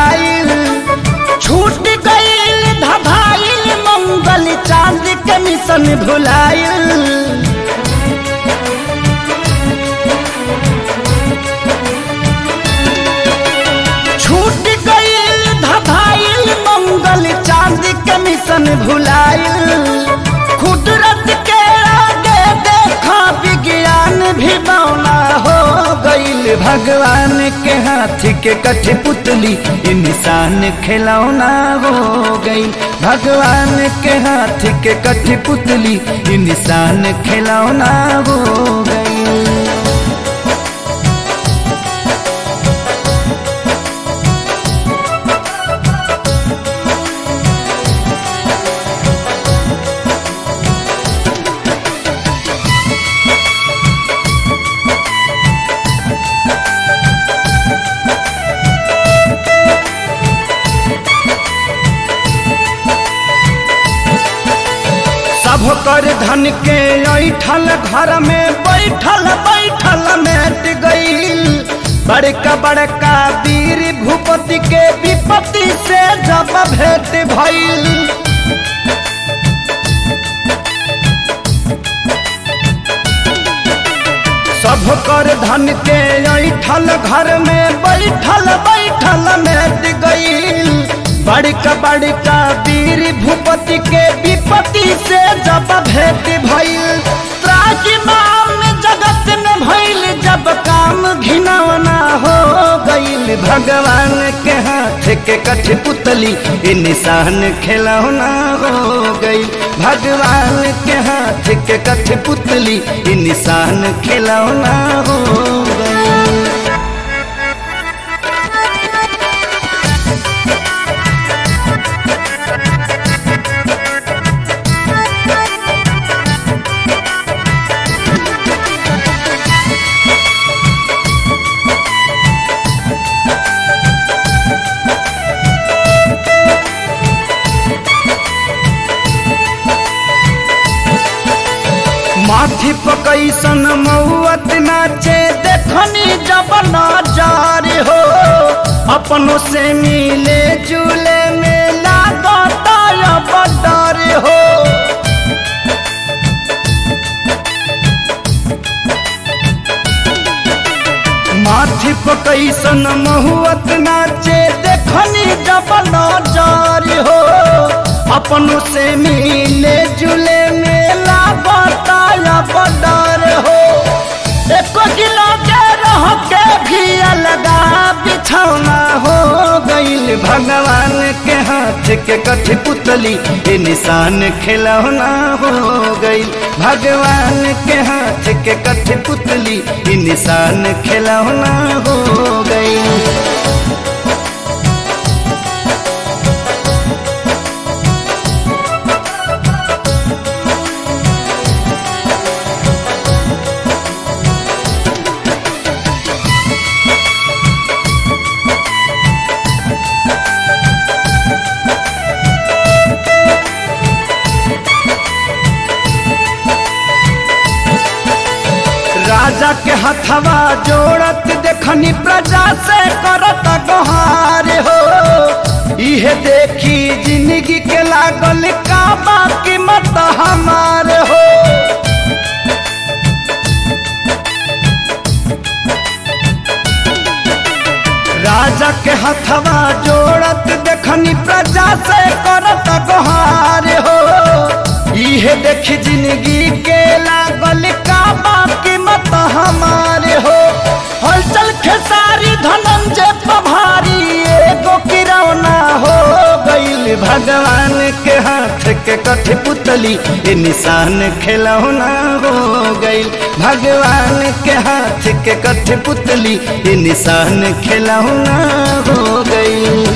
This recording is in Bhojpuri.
भुलाइल छूट गईल धभाइल मंगल चांद के मिशन भुलाइल छूट गईल धभाइल मंगल चांद के मिशन भुलाइल कुदरत के आगे देखा विज्ञान भी बौना हो गईल भगवान के हाथ के कठपुतली इंसान खिलौना हो गई भगवान के हाथ के कठपुतली इंसान खिलौना हो गई सब कर धन के ऐठल घर में बैठल बैठल मेट गईल बड़का बड़का वीर भूपति के विपत्ति से जब भेंट भइल सब कर धन के ऐठल घर में बैठल बैठल मेट गईल बड़का बड़का वीर भूपति के विपत्ति से जब भेंट भइल त्राजिमाम जगत में भइल जब काम घिनौना हो गईल भगवान के हाथ के कठपुतली ई निशान खिलौना हो गईल भगवान के हाथ के कठपुतली ई निशान खिलौना हो गईल माथी पकैसन मौत नाचे देखनी जब नजार हो अपनों से मिले जुले में लागता अब डर हो माथी पकैसन महुअत नाचे देखनी जब नजार हो अपनों से मिले जुले मेला बताया बदर हो एक किलो के रह के भी अलगा बिछौना हो गईल भगवान के हाथ के कठपुतली ये निशान खिलौना हो गईल भगवान के हाथ के कठपुतली ये निशान खिलौना हो गईल राजा के हथवा जोड़त देखनी प्रजा से करत गोहार हो इहे देखी जिंदगी के लागल का बाकी मत हमार हो राजा के हथवा जोड़त देखनी प्रजा से करत गोहार हो इहे देख जिंदगी के लागल का बाकी मत हमारे हो हलचल खेसारी धनंजय पभारी एगो किरौना हो गईल भगवान के हाथ के कठपुतली ये निशान खिलौना हो गईल भगवान के हाथ के कठपुतली ये निशान खिलौना हो गईल